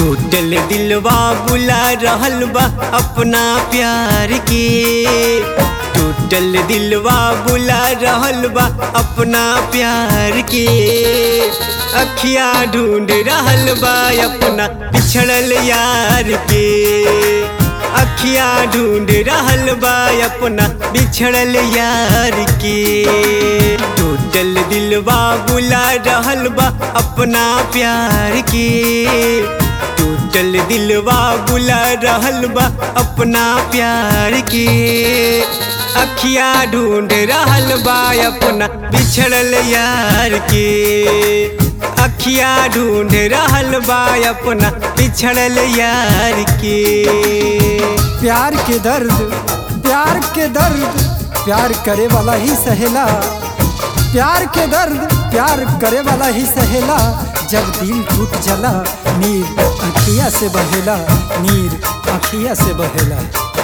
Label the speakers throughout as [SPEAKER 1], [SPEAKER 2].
[SPEAKER 1] टूटल दिलवा बुला रहल बा अपना प्यार के टूटल दिलवा बुला रहल बा अपना प्यार के अखिया ढूंढ रहल बा अपना बिछड़ल यार के अखिया ढूंढ रहल बा अपना बिछड़ल यार के टूटल दिलवा बुला रहल बा अपना प्यार के टूटल दिलवा बुला रहल बा अपना प्यार के अखिया ढूंढ रहल बा अपना बिछड़ल यार के अखिया ढूंढ रहल बा अपना बिछड़ल यार के
[SPEAKER 2] प्यार के दर्द प्यार के दर्द प्यार करे वाला ही सहेला प्यार के दर्द प्यार करे वाला ही सहेला जब दिल टूट जला नीर अखिया से बहेला नीर अखिया से बहेला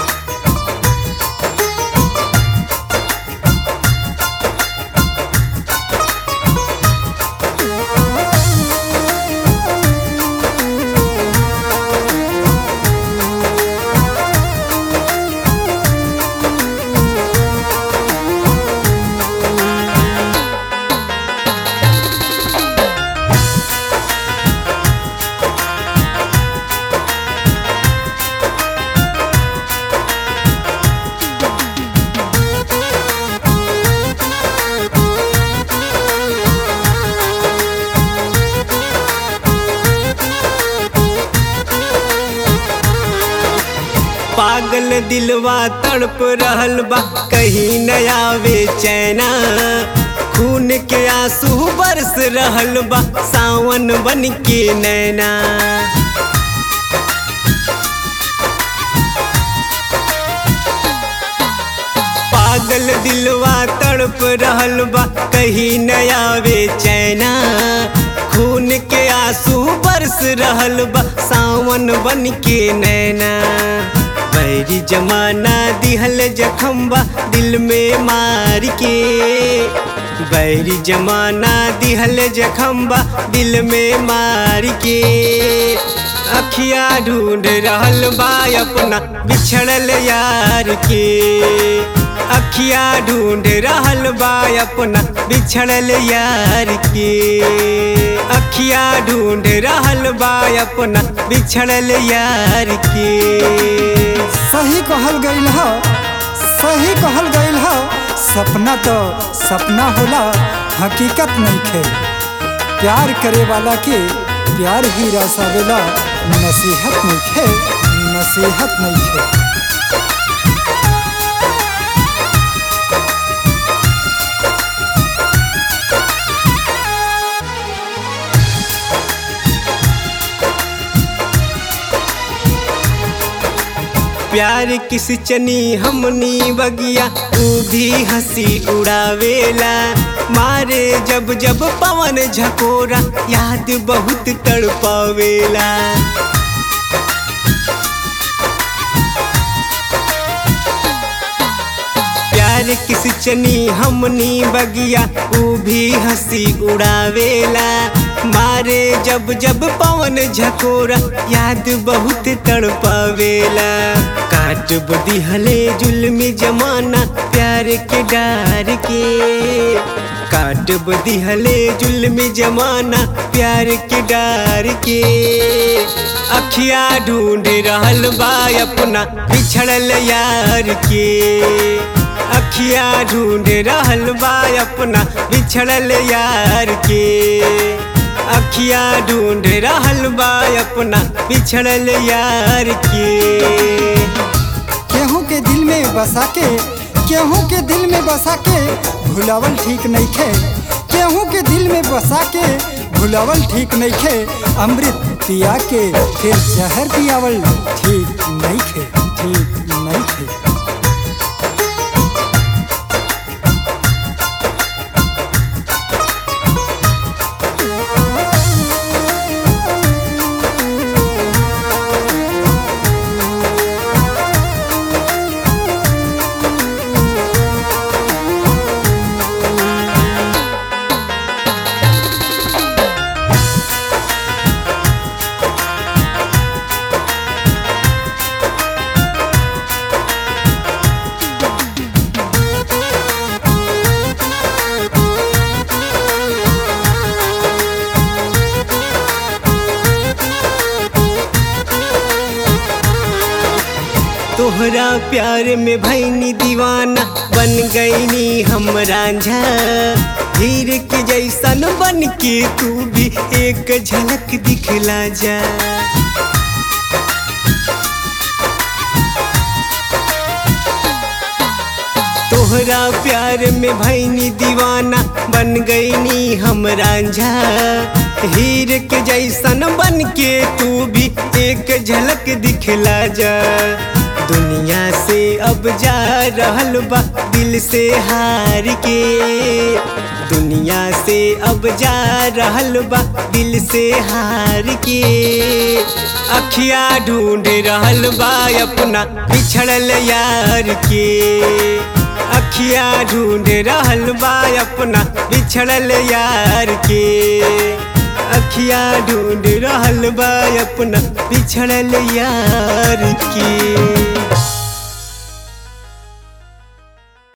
[SPEAKER 1] पागल दिलवा तड़प रहल बा कहीं नया चैना खून के आंसू बरस रहल बा सावन बन के नैना पागल दिलवा तड़प रहल बा कहीं नया चैना खून के आंसू बरस रहल बा सावन बन के नैना बैरी जमाना दिहल जखम्बा दिल में मार के बैरी जमाना दिहल जखम्बा दिल में मार के अखिया ढूंढ रहल बा अपना बिछड़ल यार के अखिया ढूंढ रहल बा अपना बिछड़ल यार के अखिया ढूंढ रहल बा अपना बिछड़ल यार के
[SPEAKER 2] सही कहल गईल ह सही कहल गईल ह सपना तो सपना होला हकीकत नहीं खे प्यार करे वाला के प्यार ही रसावेला नसीहत नहीं खे नसीहत नहीं खे
[SPEAKER 1] प्यार किस चनी हमनी बगिया ऊ भी हंसी उड़ावेला मारे जब जब पवन झकोरा याद बहुत तड़पावेला प्यार किस चनी हमनी बगिया ऊ भी हंसी उड़ावेला मारे जब जब पवन झकोरा याद बहुत तड़पावेला काट बदिहले जुल्मी जमाना प्यार के डार के काट बदिहले जुल्मी जमाना प्यार के डार के अखिया ढूंढ रहल बा अपना बिछड़ल यार के अखिया ढूंढ रहल बा अपना बिछड़ल यार के अखिया ढूंढ रहल बा अपना बिछड़ल यार के
[SPEAKER 2] केहू के दिल में बसा के केहू के दिल में बसा के भुलावल ठीक नहीं खे केहू के दिल में बसा के भुलावल ठीक नहीं खे अमृत पिया के फिर जहर पियावल ठीक नहीं खे ठीक नहीं खे
[SPEAKER 1] तोहरा प्यार में भैनी दीवाना बन गईनी हम रांझा हीर के जैसन बन के तू भी एक झलक दिखला जा तोहरा प्यार में भैनी दीवाना बन गईनी हम रांझा हीर के जैसन बन के तू भी एक झलक दिखला जा दुनिया से अब जा रहल बा दिल से हार के दुनिया से अब जा रहल बा दिल से हार के अखिया ढूंढ रहल बा अपना बिछड़ल यार के अखिया ढूंढ रहल बा अपना बिछड़ल यार के अखिया ढूंढ रहल बा अपना बिछड़ल यार के